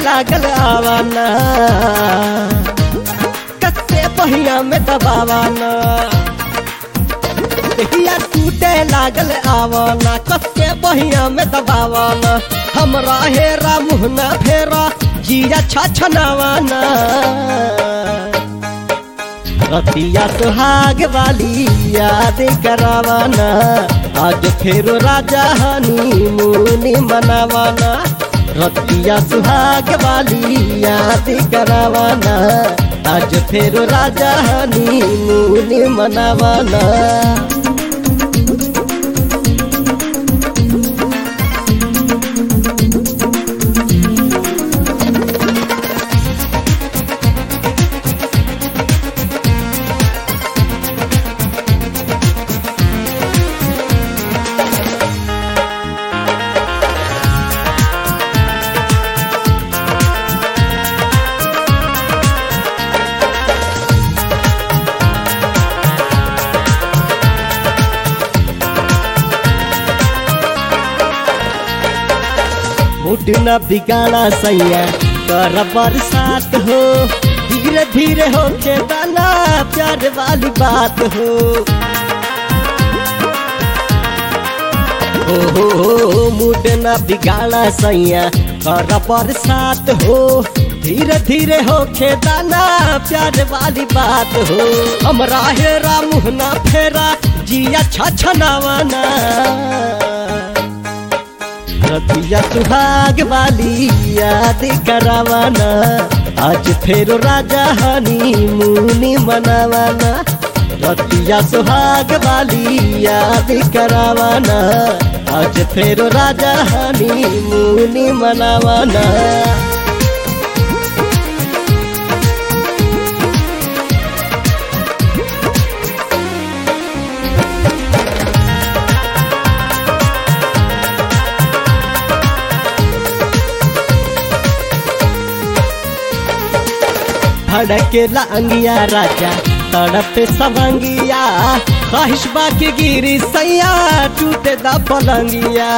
लागल आवाना कसे पहिया में दबावाना देहिया टूटे लागल आवाना कसे पहिया में दबावाना हमरा हेरा मुहना फेरा जिया छछनावाना रतिया सुहाग वाली याद करावाना आज फेरो राजा हनी मुनी मनावाना रतिया सुहाग वाली याद करावाना आज फेरो राजा हनी मुनी मनावाना मुड न बिगाड़ा सैया कर बरसात हो धीरे धीरे हो के दाना प्यार वाली बात हो हो हो हो मुड न बिगाड़ा सैया कर बरसात हो धीरे धीरे हो के दाना प्यार वाली बात हो हमरा हेरा मुहना फेरा जिया छछनावाना रतिया सुहाग वाली याद करावाना आज फेरो राजा हनी मुनी मनावाना रतिया सुहाग वाली याद करावाना आज फेरो राजा हनी मुनी मनावाना भड़केला अंगिया राजा तड़प सवंगिया ख्वाहिश बाकी गिरी सैया टूटे दा पलंगिया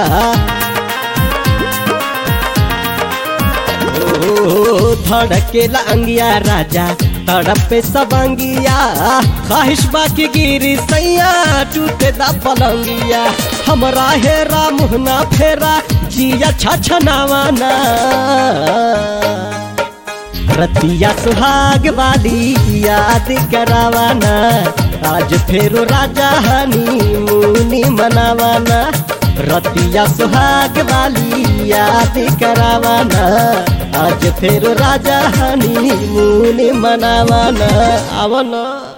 ओ धड़केला अंगिया राजा तड़प सवंगिया ख्वाहिश बाकी गिरी सैया टूटे दा पलंगिया हमरा हेरा मुहना फेरा जिया छछनावाना रतिया सुहाग वाली याद करावाना आज फेरो राजा हनी मुनी मनावाना रतिया सुहाग वाली याद करावाना आज फेरो राजा हनी मुनी मनावाना आवना